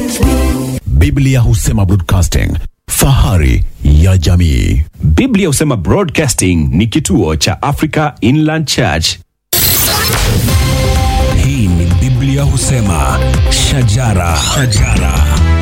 Biblia husema broadcasting, fahari ya jamii. Biblia husema Broadcasting ni kituo cha Africa Inland Church. Hii ni Biblia husema shajara, shajara.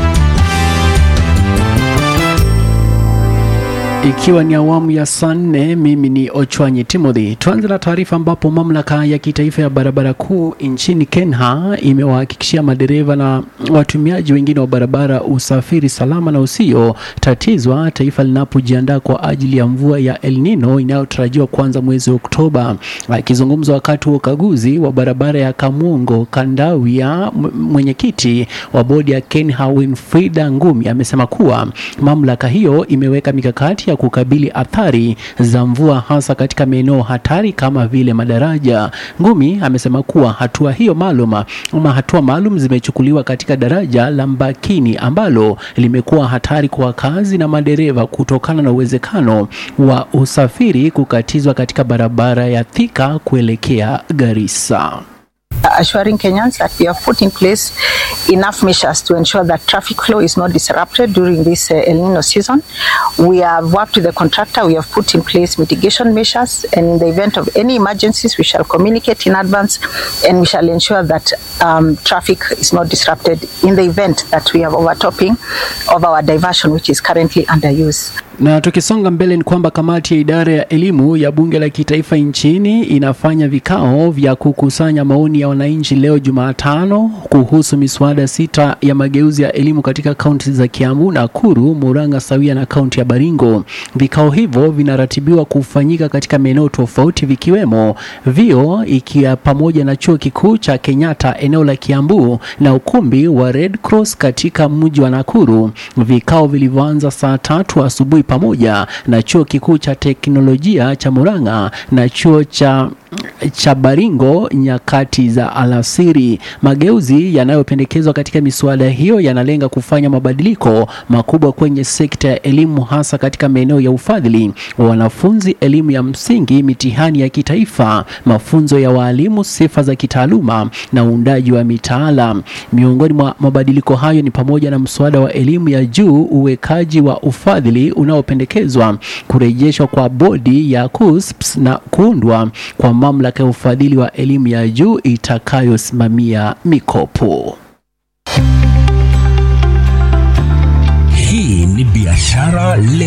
Ikiwa ni awamu ya saa nne, mimi ni Ochwanyi Timothy. Tuanze na taarifa ambapo mamlaka ya kitaifa ya barabara kuu nchini Kenya imewahakikishia madereva na watumiaji wengine wa barabara usafiri salama na usio tatizwa taifa linapojiandaa kwa ajili ya mvua ya El Nino inayotarajiwa kuanza mwezi wa Oktoba. Akizungumza wakati wa ukaguzi wa barabara ya Kamungo Kandawia, m- mwenyekiti wa bodi ya Kenya Winfrida Ngumi amesema kuwa mamlaka hiyo imeweka mikakati ya kukabili athari za mvua hasa katika maeneo hatari kama vile madaraja. Ngumi amesema kuwa hatua hiyo maalum ama hatua maalum zimechukuliwa katika daraja la Mbakini ambalo limekuwa hatari kwa wakazi na madereva kutokana na uwezekano wa usafiri kukatizwa katika barabara ya Thika kuelekea Garissa. assuring Kenyans that we have put in place enough measures to ensure that traffic flow is not disrupted during this uh, El Nino season. We have worked with the contractor, we have put in place mitigation measures, and in the event of any emergencies, we shall communicate in advance and we shall ensure that um, traffic is not disrupted in the event that we have overtopping of our diversion, which is currently under use. Na tukisonga mbele ni kwamba kamati ya idara ya elimu ya bunge la kitaifa nchini inafanya vikao vya kukusanya maoni ya wananchi leo Jumatano kuhusu miswada sita ya mageuzi ya elimu katika kaunti za Kiambu, Nakuru, Murang'a sawia na kaunti ya Baringo. Vikao hivyo vinaratibiwa kufanyika katika maeneo tofauti vikiwemo vio ikiwa pamoja na chuo kikuu cha Kenyatta eneo la Kiambu na ukumbi wa Red Cross katika mji wa Nakuru. Vikao vilivyoanza saa tatu asubuhi pamoja na chuo kikuu cha teknolojia cha Murang'a na chuo cha cha Baringo nyakati za alasiri. Mageuzi yanayopendekezwa katika miswada hiyo yanalenga kufanya mabadiliko makubwa kwenye sekta ya elimu, hasa katika maeneo ya ufadhili wa wanafunzi, elimu ya msingi, mitihani ya kitaifa, mafunzo ya waalimu, sifa za kitaaluma na uundaji wa mitaala. Miongoni mwa mabadiliko hayo ni pamoja na mswada wa elimu ya juu, uwekaji wa ufadhili unaopendekezwa, kurejeshwa kwa bodi ya KUSPS na kuundwa kwa mamlaka ya ufadhili wa elimu ya juu itakayosimamia mikopo. Hii ni biashara leo.